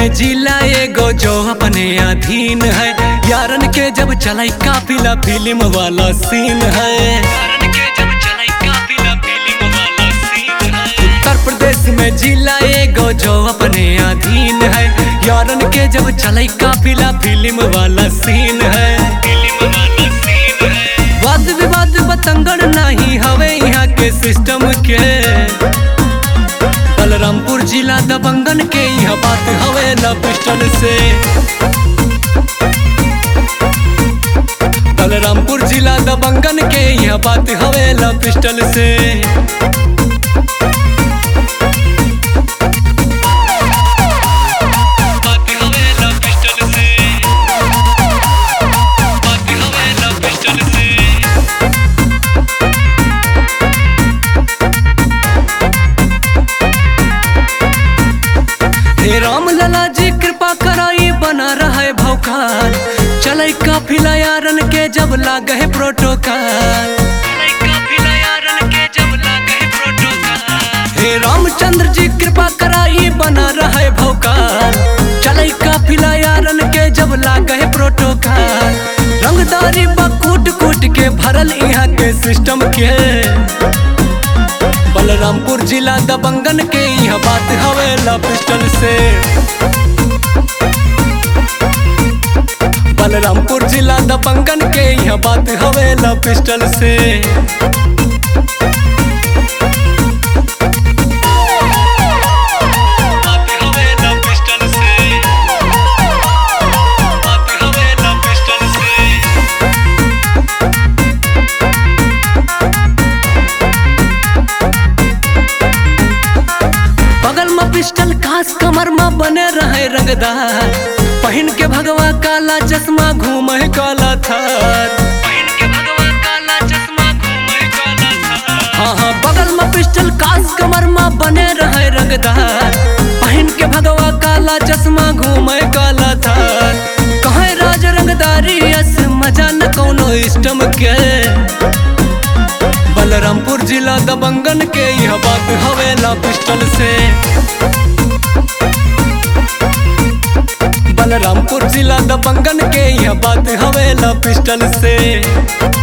में जिला एगो जो अपने अधीन है यारन के जब चलाई काफिला फिल्म वाला सीन है यारन के जब चलाई काफिला फिल्म वाला सीन है उत्तर प्रदेश में जिला एगो जो अपने अधीन है यारन के जब चलाई काफिला फिल्म वाला सीन है फिल्म वाला सीन है वाद विवाद बतंगड़ नहीं हवे यहाँ के सिस्टम के बलरामपुर जिला दबंगन के यह बात हवे न पिस्टल से बलरामपुर जिला दबंगन के यह बात हवे न पिस्टल से बात हवे न पिस्टल से बात हवे न पिस्टल से हे राम लला जी कृपा कराई बना रहा है भौकाल चले काफिला यारन के जब लागे है प्रोटोकॉल हे रामचंद्र जी कृपा कराई बना रहा है भौकाल चले काफिला यारन के जब लागे है प्रोटोकॉल रंगदारी बकूट कूट के भरल यहाँ के सिस्टम के बलरामपुर जिला दबंगन के यह बात हवेला पिस्टल से बलरामपुर जिला दबंगन के यह बात हवेला पिस्टल से बात हवेला पिस्टल से बात हवेला पिस्टल से बगल में पिस्टल खास कमर में बने रहे रंगदार पहन के भगवा काला चश्मा घूमे काला थार हाँ हाँ बगल में पिस्टल खास कमर में बने रहे रंगदार पहन के भगवा काला चश्मा घूमे काला थार कहे राज रंगदारी यस मजा न कोनो इष्टम के बलरामपुर जिला दबंगन के यह बात हवेला पिस्टल से बलरामपुर जिला दबंगन के यह बात हवेला पिस्टल से